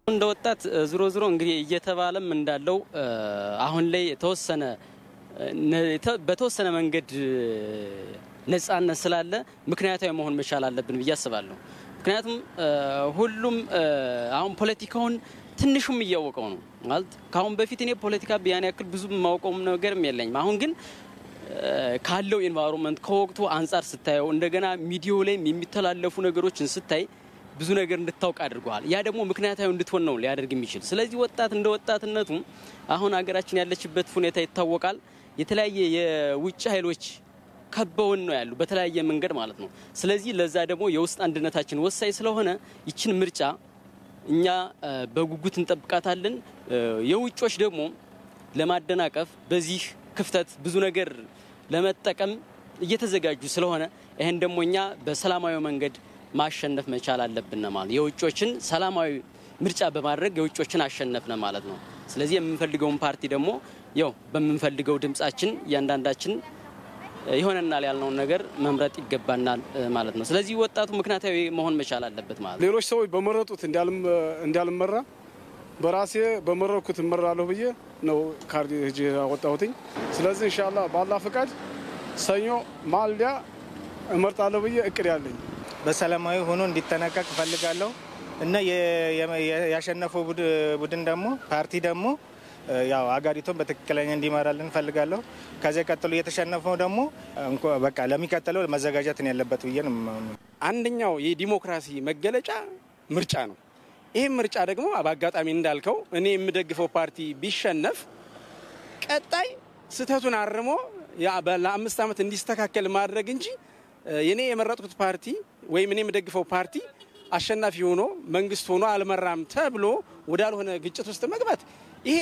እንደ ወጣት ዝሮ ዝሮ እንግዲህ እየተባለም እንዳለው አሁን ላይ የተወሰነ በተወሰነ መንገድ ነጻነት ስላለ ምክንያታዊ መሆን መቻል አለብን ብዬ አስባለሁ። ምክንያቱም ሁሉም አሁን ፖለቲካውን ትንሹም እያወቀው ነው ማለት ከአሁን በፊት እኔ ፖለቲካ ያን ያክል ብዙ የማውቀውም ነገርም የለኝም። አሁን ግን ካለው ኤንቫይሮንመንት ከወቅቱ አንጻር ስታየው እንደገና ሚዲያው ላይም የሚተላለፉ ነገሮችን ስታይ ብዙ ነገር እንድታውቅ አድርገዋል። ያ ደግሞ ምክንያታዊ እንድትሆን ነው ሊያደርግ የሚችል። ስለዚህ ወጣት እንደ ወጣትነቱ አሁን ሀገራችን ያለችበት ሁኔታ ይታወቃል። የተለያየ የውጭ ኃይሎች ከበውን ነው ያሉ በተለያየ መንገድ ማለት ነው። ስለዚህ ለዛ ደግሞ የውስጥ አንድነታችን ወሳኝ ስለሆነ ይችን ምርጫ እኛ በጉጉት እንጠብቃታለን። የውጮች ደግሞ ለማደናቀፍ በዚህ ክፍተት ብዙ ነገር ለመጠቀም እየተዘጋጁ ስለሆነ ይህን ደግሞ እኛ በሰላማዊ መንገድ ማሸነፍ መቻል አለብን ማለት የውጮችን ሰላማዊ ምርጫ በማድረግ የውጮችን አሸነፍነ ማለት ነው። ስለዚህ የምንፈልገውን ፓርቲ ደግሞ ያው በምንፈልገው ድምጻችን እያንዳንዳችን ይሆነናል ያልነውን ነገር መምረጥ ይገባናል ማለት ነው። ስለዚህ ወጣቱ ምክንያታዊ መሆን መቻል አለበት ማለት ነው። ሌሎች ሰዎች በመረጡት እንዳልመራ በራሴ በመረኩት እመራለሁ ብዬ ነው ካርድ ሄጄ ያወጣሁትኝ። ስለዚህ እንሻላ ባላ ፈቃድ ሰኞ ማልዲያ እመርጣለሁ ብዬ እቅድ ያለኝ በሰላማዊ ሆኖ እንዲጠናቀቅ እፈልጋለሁ እና ያሸነፈው ቡድን ደግሞ ፓርቲ ደግሞ ያው ሀገሪቱን በትክክለኛ እንዲመራልን እንፈልጋለሁ። ከዚያ ቀጥሎ የተሸነፈው ደግሞ በቃ ለሚቀጥለው መዘጋጀት ነው ያለበት ብዬ ነው። አንደኛው የዲሞክራሲ መገለጫ ምርጫ ነው። ይህም ምርጫ ደግሞ በአጋጣሚ እንዳልከው እኔ የምደግፈው ፓርቲ ቢሸነፍ ቀጣይ ስህተቱን አርሞ ለአምስት ዓመት እንዲስተካከል ማድረግ እንጂ እኔ የመረጥኩት ፓርቲ ወይም እኔ የምደግፈው ፓርቲ አሸናፊ ሆኖ መንግስት ሆኖ አልመራም ተብሎ ወዳልሆነ ግጭት ውስጥ መግባት ይሄ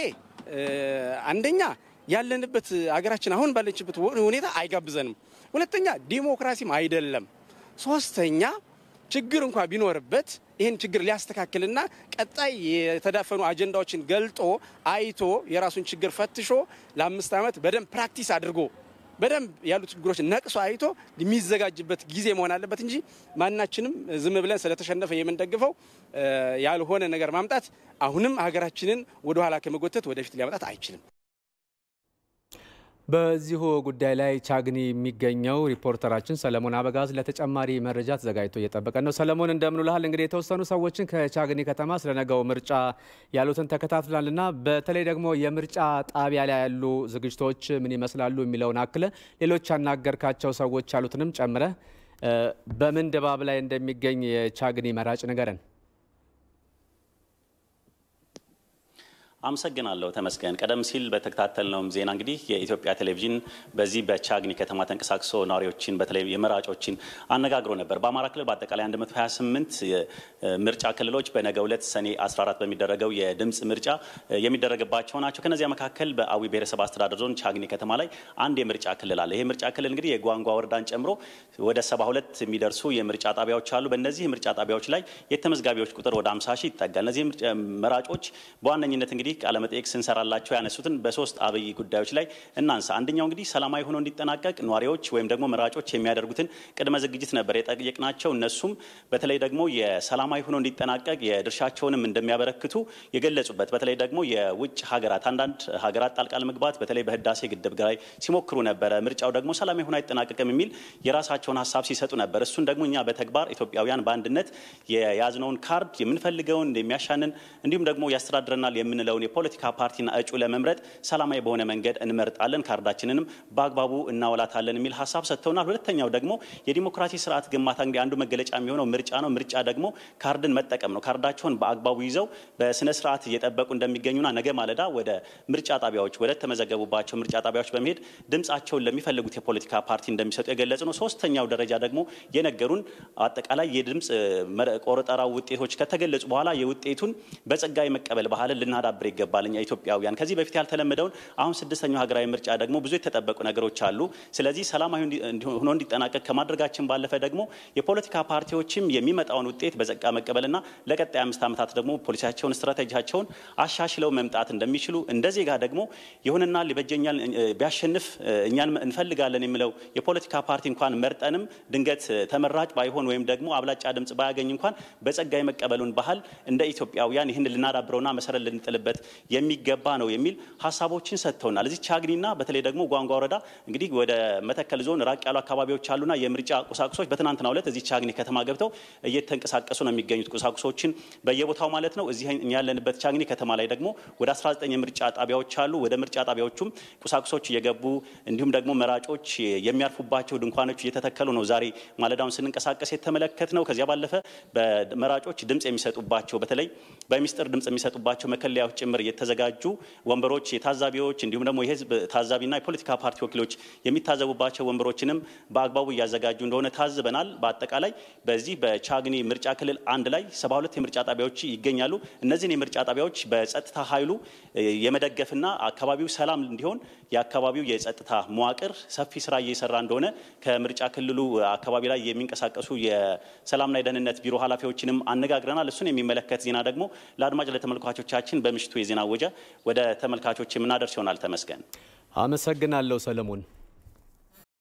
አንደኛ ያለንበት ሀገራችን አሁን ባለችበት ሁኔታ አይጋብዘንም። ሁለተኛ ዲሞክራሲም አይደለም። ሶስተኛ ችግር እንኳ ቢኖርበት ይህን ችግር ሊያስተካክልና ቀጣይ የተዳፈኑ አጀንዳዎችን ገልጦ አይቶ የራሱን ችግር ፈትሾ ለአምስት ዓመት በደንብ ፕራክቲስ አድርጎ በደንብ ያሉ ችግሮች ነቅሶ አይቶ የሚዘጋጅበት ጊዜ መሆን አለበት እንጂ ማናችንም ዝም ብለን ስለተሸነፈ የምንደግፈው ያልሆነ ነገር ማምጣት አሁንም ሀገራችንን ወደኋላ ከመጎተት ወደፊት ሊያመጣት አይችልም። በዚሁ ጉዳይ ላይ ቻግኒ የሚገኘው ሪፖርተራችን ሰለሞን አበጋዝ ለተጨማሪ መረጃ ተዘጋጅቶ እየጠበቀን ነው። ሰለሞን እንደምንልሃል። እንግዲህ የተወሰኑ ሰዎችን ከቻግኒ ከተማ ስለነገው ምርጫ ያሉትን ተከታትላልና በተለይ ደግሞ የምርጫ ጣቢያ ላይ ያሉ ዝግጅቶች ምን ይመስላሉ የሚለውን አክለ ሌሎች ያናገርካቸው ሰዎች ያሉትንም ጨምረ በምን ድባብ ላይ እንደሚገኝ የቻግኒ መራጭ ንገረን። አመሰግናለሁ ተመስገን። ቀደም ሲል በተከታተልነውም ዜና እንግዲህ የኢትዮጵያ ቴሌቪዥን በዚህ በቻግኒ ከተማ ተንቀሳቅሶ ነዋሪዎችን በተለይ የመራጮችን አነጋግሮ ነበር። በአማራ ክልል በአጠቃላይ 128 ምርጫ ክልሎች በነገው ዕለት ሰኔ 14 በሚደረገው የድምፅ ምርጫ የሚደረግባቸው ናቸው። ከነዚያ መካከል በአዊ ብሔረሰብ አስተዳደር ዞን ቻግኒ ከተማ ላይ አንድ የምርጫ ክልል አለ። ይህ ምርጫ ክልል እንግዲህ የጓንጓ ወረዳን ጨምሮ ወደ 72 የሚደርሱ የምርጫ ጣቢያዎች አሉ። በእነዚህ የምርጫ ጣቢያዎች ላይ የተመዝጋቢዎች ቁጥር ወደ 50 ሺህ ይጠጋል። እነዚህ መራጮች በዋነኝነት እንግዲህ ቃለመጠይቅ ስንሰራላቸው ያነሱትን በሶስት አብይ ጉዳዮች ላይ እናንሳ። አንደኛው እንግዲህ ሰላማዊ ሆኖ እንዲጠናቀቅ ነዋሪዎች ወይም ደግሞ መራጮች የሚያደርጉትን ቅድመ ዝግጅት ነበር የጠየቅናቸው። እነሱም በተለይ ደግሞ የሰላማዊ ሆኖ እንዲጠናቀቅ የድርሻቸውንም እንደሚያበረክቱ የገለጹበት በተለይ ደግሞ የውጭ ሀገራት አንዳንድ ሀገራት ጣልቃ ለመግባት በተለይ በህዳሴ ግድብ ላይ ሲሞክሩ ነበረ። ምርጫው ደግሞ ሰላማዊ ሆኖ አይጠናቀቅም የሚል የራሳቸውን ሀሳብ ሲሰጡ ነበር። እሱን ደግሞ እኛ በተግባር ኢትዮጵያውያን በአንድነት የያዝነውን ካርድ የምንፈልገውን የሚያሻንን እንዲሁም ደግሞ ያስተዳድረናል የምንለውን የፖለቲካ ፓርቲና እጩ ለመምረጥ ሰላማዊ በሆነ መንገድ እንመርጣለን፣ ካርዳችንንም በአግባቡ እናወላታለን የሚል ሀሳብ ሰጥተውናል። ሁለተኛው ደግሞ የዲሞክራሲ ስርዓት ግንባታ እንግዲህ አንዱ መገለጫ የሚሆነው ምርጫ ነው። ምርጫ ደግሞ ካርድን መጠቀም ነው። ካርዳቸውን በአግባቡ ይዘው በስነ ስርዓት እየጠበቁ እንደሚገኙና ነገ ማለዳ ወደ ምርጫ ጣቢያዎች ወደ ተመዘገቡባቸው ምርጫ ጣቢያዎች በመሄድ ድምጻቸውን ለሚፈልጉት የፖለቲካ ፓርቲ እንደሚሰጡ የገለጹ ነው። ሶስተኛው ደረጃ ደግሞ የነገሩን አጠቃላይ የድምፅ ቆረጠራ ውጤቶች ከተገለጹ በኋላ የውጤቱን በጸጋ የመቀበል ባህልን ልናዳብር ይገባል። እኛ ኢትዮጵያውያን ከዚህ በፊት ያልተለመደውን አሁን ስድስተኛው ሀገራዊ ምርጫ ደግሞ ብዙ የተጠበቁ ነገሮች አሉ። ስለዚህ ሰላማዊ ሆኖ እንዲጠናቀቅ ከማድረጋችን ባለፈ ደግሞ የፖለቲካ ፓርቲዎችም የሚመጣውን ውጤት በጸጋ መቀበልና ለቀጣይ አምስት ዓመታት ደግሞ ፖሊሲያቸውን፣ ስትራቴጂያቸውን አሻሽለው መምጣት እንደሚችሉ እንደ ዜጋ ደግሞ ይሁንና ሊበጀኛል ቢያሸንፍ እኛን እንፈልጋለን የሚለው የፖለቲካ ፓርቲ እንኳን መርጠንም ድንገት ተመራጭ ባይሆን ወይም ደግሞ አብላጫ ድምጽ ባያገኝ እንኳን በጸጋ የመቀበሉን ባህል እንደ ኢትዮጵያውያን ይህን ልናዳብረውና መሰረት ልንጥልበት የሚገባ ነው የሚል ሀሳቦችን ሰጥተውናል። እዚህ ቻግኒና በተለይ ደግሞ ጓንጓ ወረዳ እንግዲህ ወደ መተከል ዞን ራቅ ያሉ አካባቢዎች አሉና የምርጫ ቁሳቁሶች በትናንትናው ዕለት እዚህ ቻግኒ ከተማ ገብተው እየተንቀሳቀሱ ነው የሚገኙት ቁሳቁሶችን በየቦታው ማለት ነው። እዚህ እኛ ያለንበት ቻግኒ ከተማ ላይ ደግሞ ወደ 19 የምርጫ ጣቢያዎች አሉ። ወደ ምርጫ ጣቢያዎቹም ቁሳቁሶች እየገቡ እንዲሁም ደግሞ መራጮች የሚያርፉባቸው ድንኳኖች እየተተከሉ ነው። ዛሬ ማለዳውን ስንንቀሳቀስ የተመለከት ነው። ከዚያ ባለፈ በመራጮች ድምጽ የሚሰጡባቸው በተለይ በሚስጥር ድምጽ የሚሰጡባቸው መከለያዎች ጭምር የተዘጋጁ ወንበሮች የታዛቢዎች እንዲሁም ደግሞ የህዝብ ታዛቢና የፖለቲካ ፓርቲ ወኪሎች የሚታዘቡባቸው ወንበሮችንም በአግባቡ እያዘጋጁ እንደሆነ ታዝበናል። በአጠቃላይ በዚህ በቻግኒ ምርጫ ክልል አንድ ላይ ሰባ ሁለት የምርጫ ጣቢያዎች ይገኛሉ። እነዚህን የምርጫ ጣቢያዎች በጸጥታ ኃይሉ የመደገፍና አካባቢው ሰላም እንዲሆን የአካባቢው የጸጥታ መዋቅር ሰፊ ስራ እየሰራ እንደሆነ ከምርጫ ክልሉ አካባቢ ላይ የሚንቀሳቀሱ የሰላምና የደህንነት ቢሮ ኃላፊዎችንም አነጋግረናል። እሱን የሚመለከት ዜና ደግሞ ለአድማጭ ለተመልካቾቻችን በምሽቱ የዜና ወጃ ወደ ተመልካቾች የምናደርስ ይሆናል። ተመስገን። አመሰግናለሁ ሰለሞን።